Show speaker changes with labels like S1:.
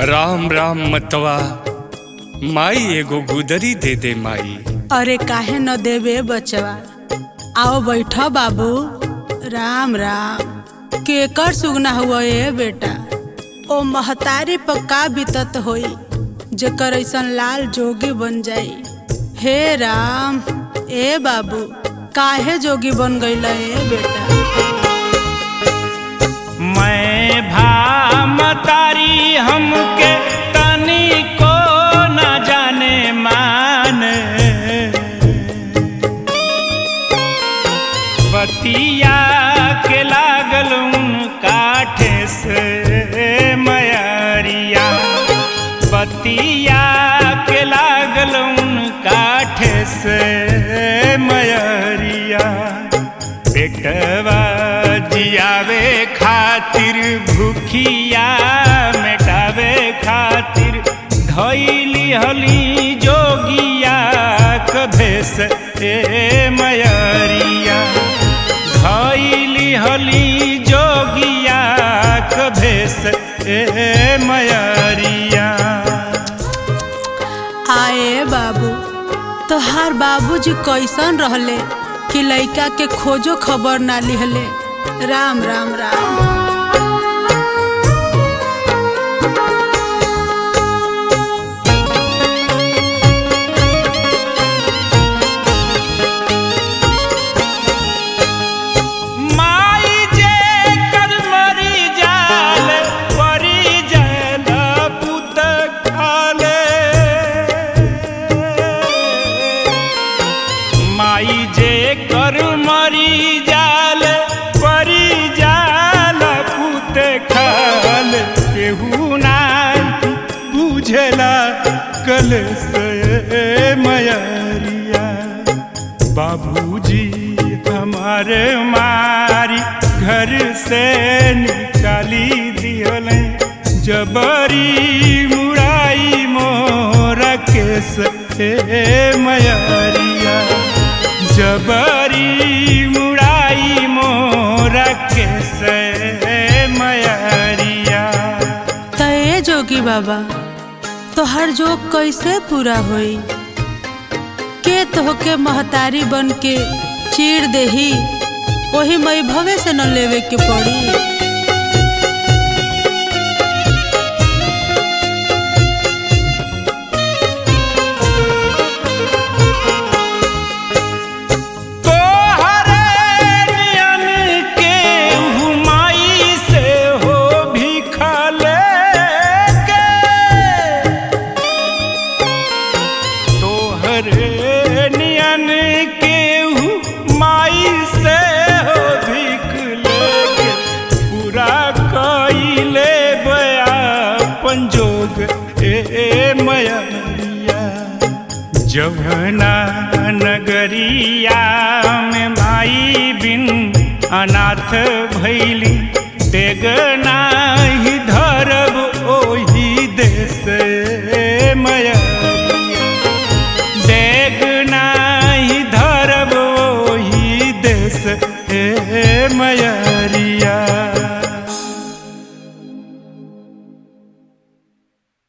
S1: राम राम मतवा माई एगो गुदरी दे दे माई
S2: अरे काहे न देवे बचवा आओ बैठ बाबू राम राम केकर सुगना हुआ ए बेटा ओ महतारी पर का बीतत होई जेकर ऐसन लाल जोगी बन जाई हे राम ए बाबू काहे जोगी बन गईला ए बेटा
S3: मैं भामतारी हमके तनी को न जाने मान बतिया के लागल काठे से मयरिया बतिया के लागल काठे से मयरिया पेटवा जियावे खातिर भूखिया मेटावे खातिर धैली हली जोगिया कभेस ए मयरिया धैली हली जोगिया कभेस ए मयरिया
S2: आए बाबू तोहार बाबूजी कैसन रहले कि लइका के खोजो खबर ना लिहले राम राम राम
S3: माई जे कर मरी जाल परी जाल पुत खाले माई जे कर मरी जाल परी जाल पुत खाल केहू ना बुझला कल से मयरिया बाबूजी हमारे मारी घर से निकाली दियल जबरी मुराई मोरा केस हे मयरिया जबरी मुराई मोरा केस मयरिया
S2: तय जोगी बाबा तोहर जोग कैसे पूरा होई के तोहके महतारी बन के चीर देही वही मई भवे से न लेवे के पड़ी
S3: तोहरे नियन के हुमाई से हो भिखा लेके तोहरे नियन के हुमाई से हो भिख लेके पूरा कइले बया पंजोग ए मयरिया जवना नगरिया में माई बिन अनाथ भैली देगना ही धरब ओही देश मयरिया देगना ही धरब ओही देश हे मयरिया